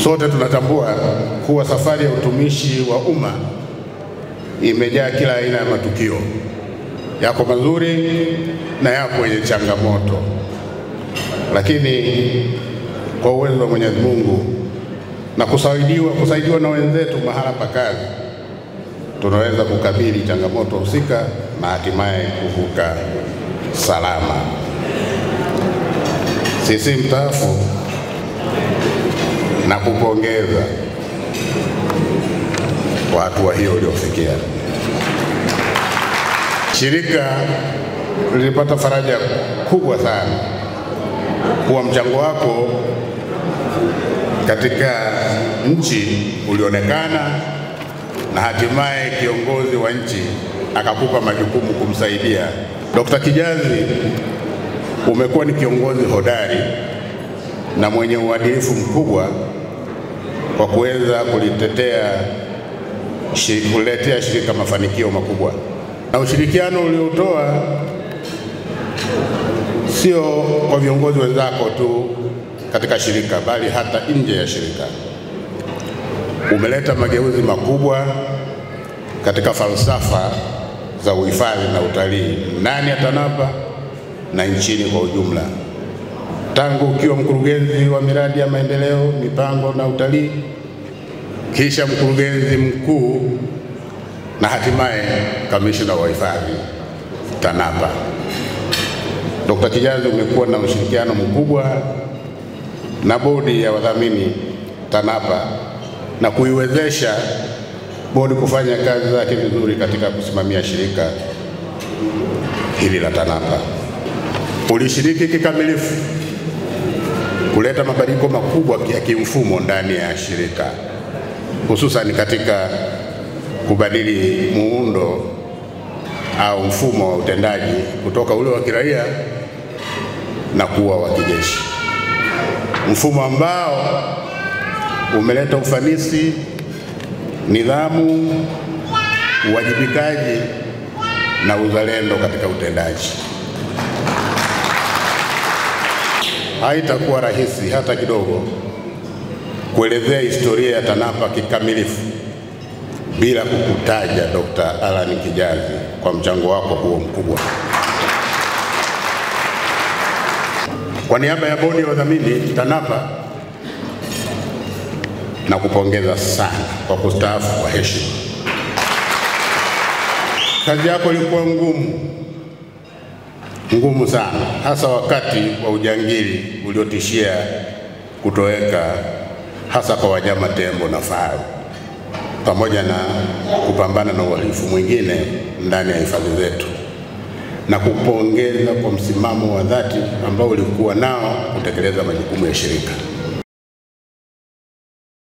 Sote tunatambua kuwa safari ya utumishi wa umma imejaa kila aina ya matukio, yako mazuri na yako yenye changamoto, lakini kwa uwezo wa Mwenyezi Mungu na kusaidiwa, kusaidiwa na wenzetu mahala pa kazi, tunaweza kukabili changamoto husika na hatimaye kuvuka salama. Sisi mstaafu na kupongeza kwa hatua hiyo uliofikia. Shirika lilipata faraja kubwa sana kuwa mchango wako katika nchi ulionekana na hatimaye kiongozi wa nchi akakupa majukumu kumsaidia. Dr. Kijazi, umekuwa ni kiongozi hodari na mwenye uadilifu mkubwa kwa kuweza kulitetea kuletea shirika mafanikio makubwa, na ushirikiano uliotoa sio kwa viongozi wenzako tu katika shirika, bali hata nje ya shirika. Umeleta mageuzi makubwa katika falsafa za uhifadhi na utalii ndani ya TANAPA na nchini kwa ujumla. Tangu ukiwa mkurugenzi wa miradi ya maendeleo, mipango na utalii, kisha mkurugenzi mkuu na hatimaye kamishna wa hifadhi TANAPA. Dr. Kijazi, umekuwa na ushirikiano mkubwa na bodi ya wadhamini TANAPA na kuiwezesha bodi kufanya kazi zake vizuri katika kusimamia shirika hili la TANAPA. Ulishiriki kikamilifu kuleta mabadiliko makubwa ya kimfumo ndani ya shirika, hususan katika kubadili muundo au mfumo wa utendaji kutoka ule wa kiraia na kuwa wa kijeshi, mfumo ambao umeleta ufanisi, nidhamu, uwajibikaji na uzalendo katika utendaji. Haitakuwa rahisi hata kidogo kuelezea historia ya TANAPA kikamilifu bila kukutaja Dr. Alan Kijazi kwa mchango wako huo mkubwa. Kwa niaba ya bodi ya wadhamini TANAPA na kupongeza sana kwa kustaafu kwa heshima. Kazi yako ilikuwa ngumu ngumu sana, hasa wakati wa ujangili uliotishia kutoweka, hasa kwa wanyama tembo na faru, pamoja na kupambana na uhalifu mwingine ndani ya hifadhi zetu, na kupongeza kwa msimamo wa dhati ambao ulikuwa nao kutekeleza majukumu ya shirika.